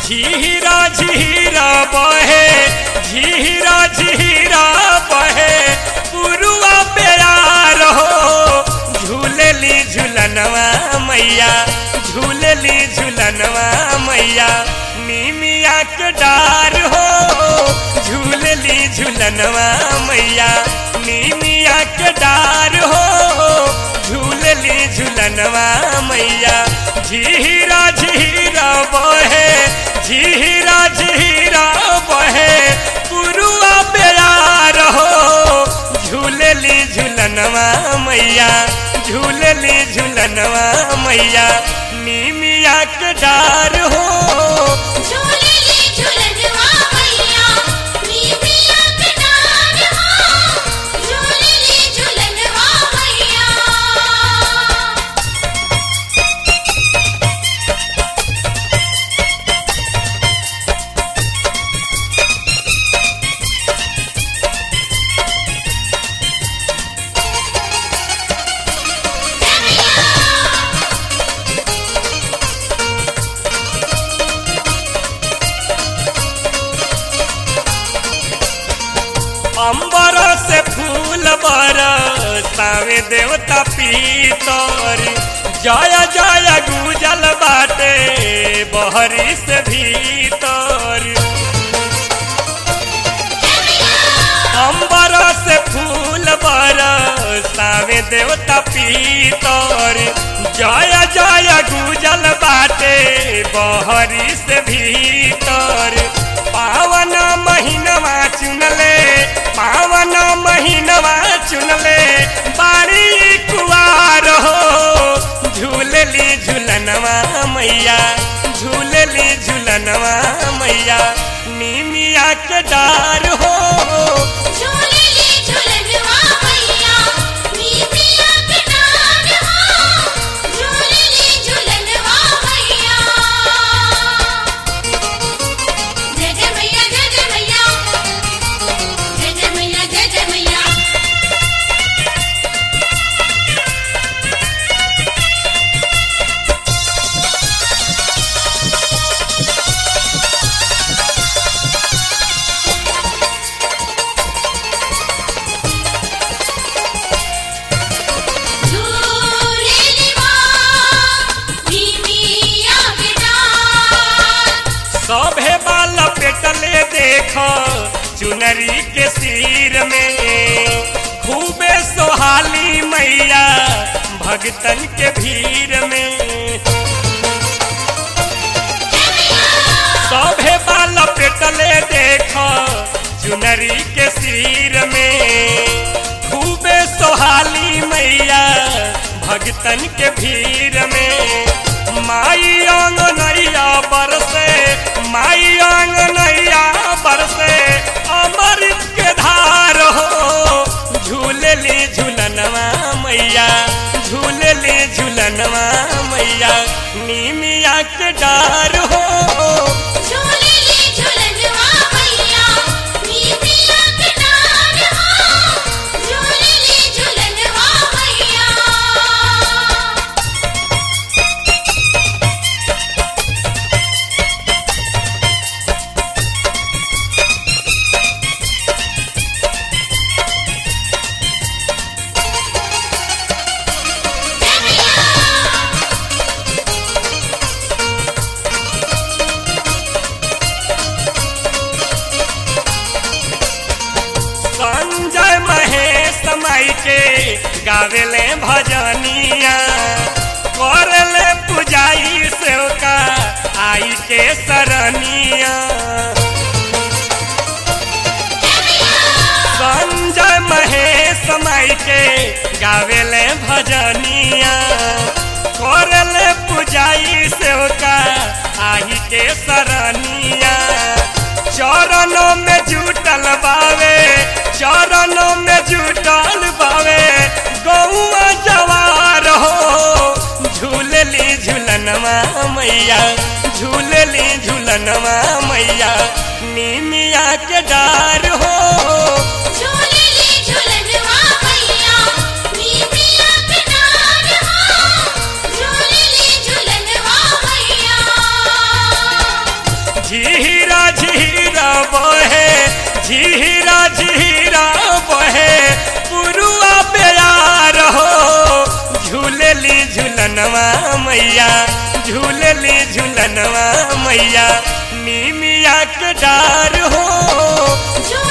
झीरा झीरा बहे झीरा झीरा बहे पुरुआ प्यार हो झूलली झूलनवा मैया झूलली झूलनवा मैया नीमिया के डार हो झूलली झूलनवा मैया नीमिया के डार हो झूलली झूलनवा मैया झीरा झीरा बहे झीरा झीरा बहे पुरुआ प्यार हो झूलली झूलनवा मैया झूलली झूलनवा मैया नीमिया के डार हो झूलली झूलनवा मैया नीमिया के डार हो झूलली झूलनवा मैया अंबर से फूल बरसावे देवता पीतर जय जय गुजल बाटे बहरी से भीतर अंबर से फूल बरसावे देवता पीतर जय जय गुजल बाटे बहरी से भीतर पावन महीनवा चुनले पावन महीनवा चुनले बाड़ी कुआर हो झूलली झूलनवा मैया झूलली झूलनवा मैया नीमिया के डार हो झूलली झूलनवा मैया नीमिया के डार हो झूलली झूलनवा मैया जय जय मैया जय जय मैया जय जय मैया जय जय मैया झूलेली माँ नीमिया के डार सभे बाल पेटले देख चुनरी के सिर में खूबे सोहाली मैया भगतन के भीड़ में सभे बाल पेटले देख चुनरी के सिर में खूबे सोहाली मैया भगतन के भीड़ में माई अंगनैया बरसे माई अंगनैया बरसे अमृत के धार हो झूलली झूलनवा मैया झूलली झूलनवा मैया नीमिया के डार हो झूलेली झूलनवा मैया नीमिया के डार हो झूलेली झूलनवा मैया संजय महेश माई के गावेले भजनिया करले पुजाई सेवका आई के सरनिया संजय महेश माई के गावेले भजनिया करले पुजाई सेवका आई के सरनिया चरणों में जुटल बावे चरणों में जुटल बावे गौआ जवार हो झूलली झूलनवा मैया झूलली झूलनवा मैया नीमिया के डार हो झूलेली झूलनवा मैया नीमिया के डार हो झूलेली झूलनवा मैया झीरा झीरा बहे झीरा झीरा बहे पुरुआ बेयार हो झूलेली झूलनवा मैया झूलेली झूलनवा मैया नीमिया के डार हो झूलेली